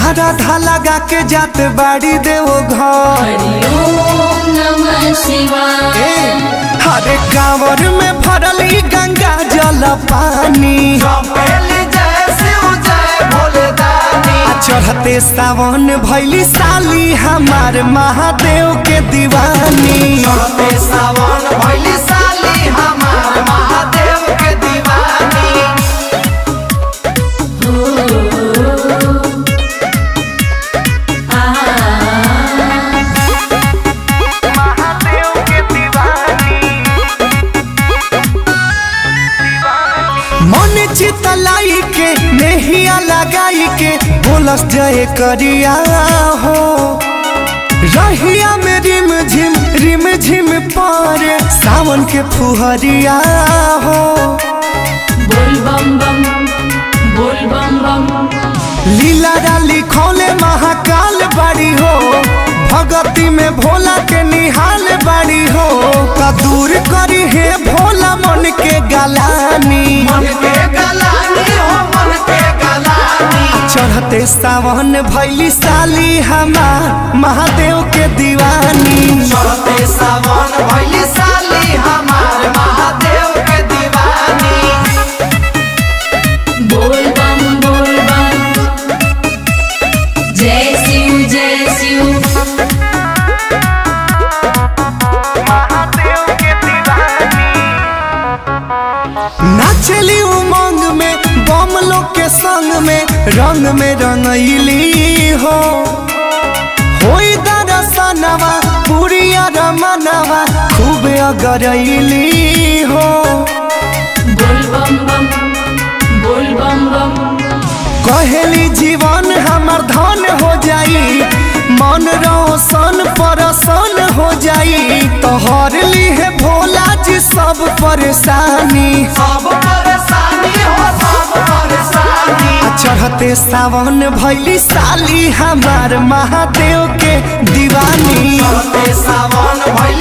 सारा लगा के जात बाड़ी देव घर हरिओम नमः शिवाय ए, हरे कांवर में भरली गंगा जल पानी आ चढ़ते सावन भैली साली हमार महादेव के दीवानी सावन भैली साली हमार महादेव के दीवानी मन चितलाई के नेहिया लगाई के बोलस जय करिया हो रहिया में रिम झिम रिम झिम पारे सावन के फुहरिया हो बोल बम बम बोल बम बम लीला डाली खोले महाकाल बाड़ी हो भगती में भोला के निहाल बाड़ी हो का दूर करी है भोला मन के गलानी मन के गलानी हो मन के गलानी चढ़ते सावन भैली साली हमार महादेव के दीवानी चढ़ते सावन भैली साली हमार महादेव के दीवानी बोल बम बोल बम जय शिव जय शिव नाचली उमंग में बम लोग के संग में रंग में रंगैली हो होई दरसनवा पुरिया रमनवा खूब अगरैली हो बोल बम बम बोल बम बम कहेली जीवन हमर धन हो जाई मन रोशन परसन हो जाई तोहर है भोला जी सब परेशानी सब परेशानी हो सब परेशानी आ चढ़ते सावन भैली साली हमार महादेव के दीवानी चढ़ते सावन भैली